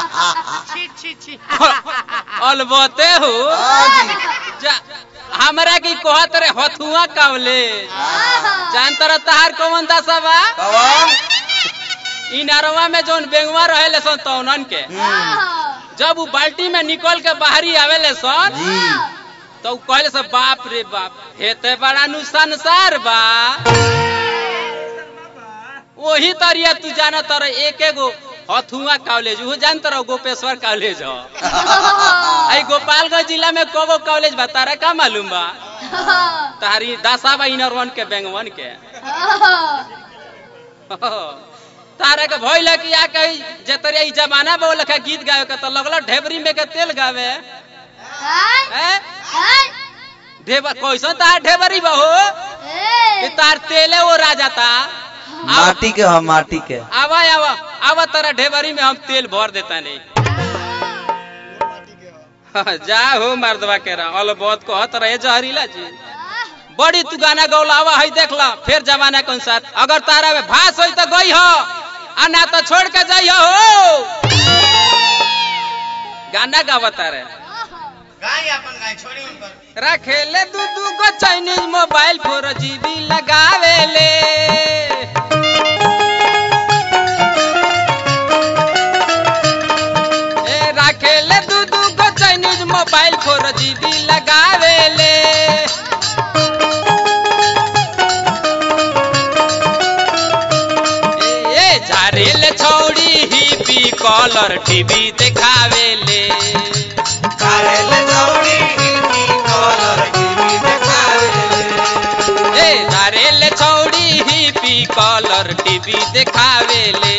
छी छी छी अलबते हो जा हमरा की कहत रे हथुआ कावले जान तर तहार कौन दशा बा कवन इ नरवा में जोन बेंगवा रहेले सन तौनन के जब उ बाल्टी में निकल के बाहरी आवेले सन जी तो उ कहले सब बाप रे बाप हेते बड़ा नु संसार बा वही तरिया तू जाना तर एक एगो हथुआ कॉलेज वो जान तर गोपेश्वर कॉलेज हो आई गोपालगंज जिला में कोगो कॉलेज बा तारा का मालूम बा तारी दासा बा इनर के बेंगवन के तारा के भइल कि आ कही जे तरिया ई जमाना बा लखा गीत गावे के तो लगल ढेबरी में के तेल गावे हैं ढेबर कैसन तार ढेबरी बा हो कि तार तेले वो राजा ता माटी के हम माटी के आवा आवा आवा तारा ढेबरी में हम तेल भर देता नहीं जा हो मर्दवा के रहा अल बहुत कहत रहे जहरीला जी बड़ी तू गाना गौला आवा है देख ला फिर जमाना के अनुसार अगर तारा में भास होई तो गई हो आ ना तो छोड़ के जाई हो गाना गावता रहे गाय अपन गाय छोड़ी उनकर रखेले दू दू गो चाइनीज मोबाइल फोर जीबी लगावेले ए रखेले दू दू गो चाइनीज मोबाइल फोर जीबी लगावेले ए ए, झारेले छौड़ी ही पी कलर टीवी देखावेले ए धारेले छौड़ी ही पी कलर टीवी देखावेले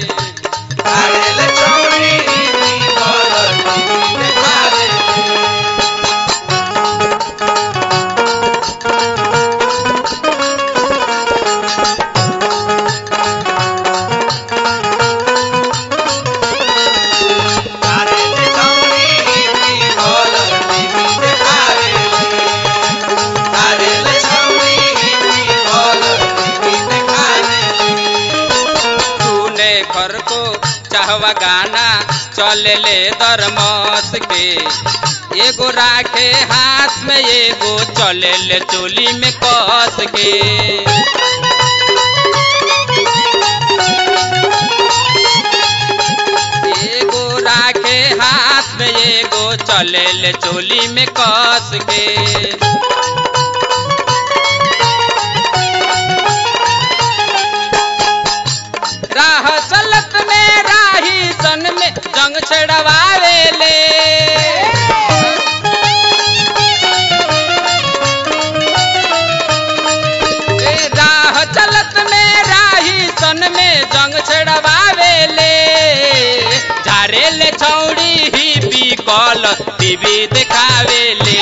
तूने घर को चाहवा गाना चले ले दरमस के एगो राखे हाथ में एगो चले ले चोली में कस के एगो राखे हाथ में एगो चले ले चोली में कस के राह चलत में राही सन में जंग छड़वावेले ए, राह चलत में राही सन में जंग छड़वावेले झारेले छौड़ी ही पी कल टीवी देखावेले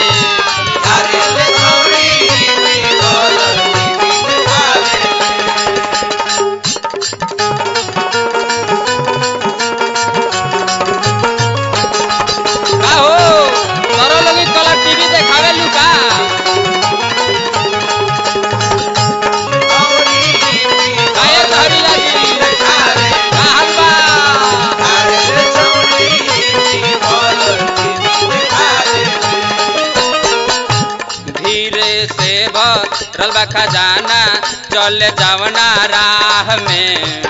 का हो तोरो लोगी कलर टीवी देखावे लू का काहे धरी लगी का हाल बा धीरे से भरल बा खजाना चल जावना राह में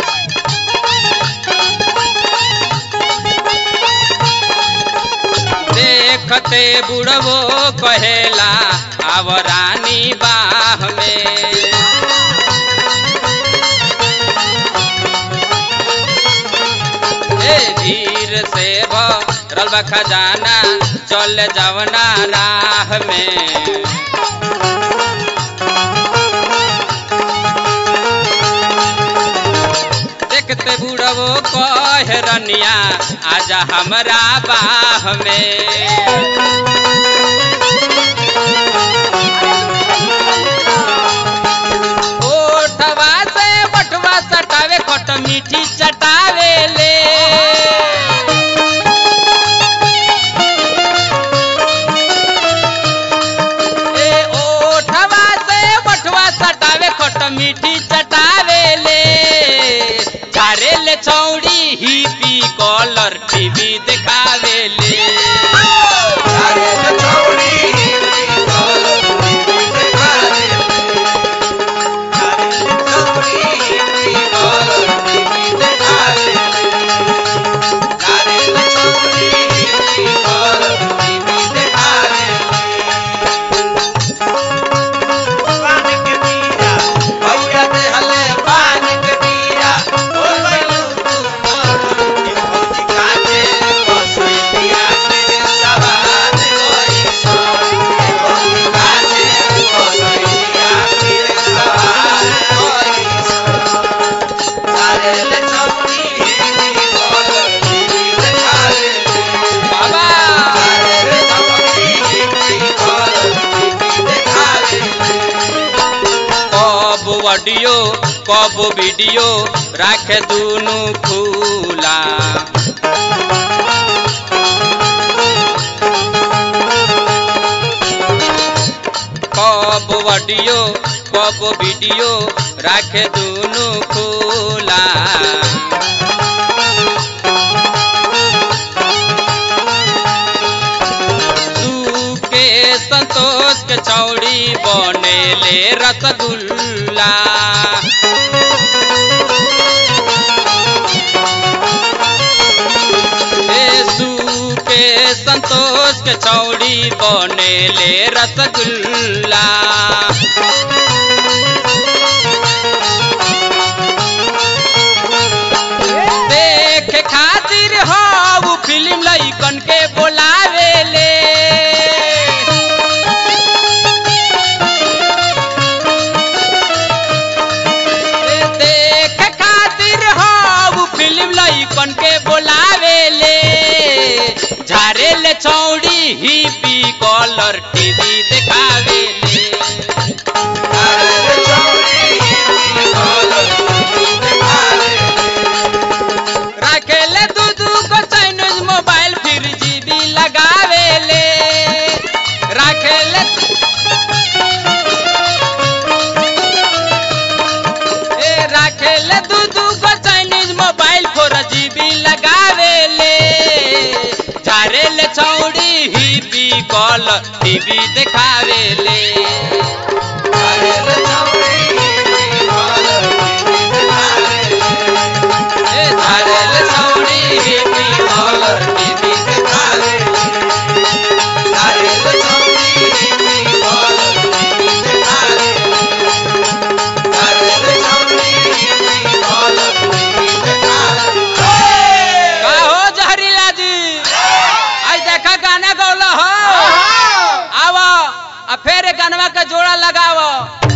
देखते बुढ़वो कहेला आव रानी बाह में ए धीर से भरल बा खजाना चल जावना राह में देखते बुढ़वो कह रनिया आजा हमरा बाह में ओठवा से बटवा सटावे खट मीठी चटावे ले ए ओठवा से बटवा सटावे खट मीठी चटावे ले झारे ले छौड़ी ही पी कल टीवी देखावेले बाबा कब ऑडियो कब वीडियो राखे दुनु खुला कब ऑडियो कब वीडियो राखे दुनु खुला तू के संतोष के चौड़ी बनेले रसगुल्ला यीशु के संतोष के चौड़ी बनेले रसगुल्ला देख खातिर हो फिल्म लइकन के बोलावेले देख खातिर हो फिल्म लइकन के बोलावेले झारेले चौड़ी ही पी कलर टीवी देखावेले राखेले दू दू को चाइनीज मोबाइल फिर जीबी लगावेले राखेले ए राखेले दू दू को चाइनीज मोबाइल फोर जीबी लगावेले झारेले चौड़ी ही पी कल टीवी देखावेले ए झारेले चौड़ी ही पी कल टीवी देखावेले का हो जहरीला जी आज देखा गाना गौला हो आवा आ फेर गानवा का जोड़ा लगाव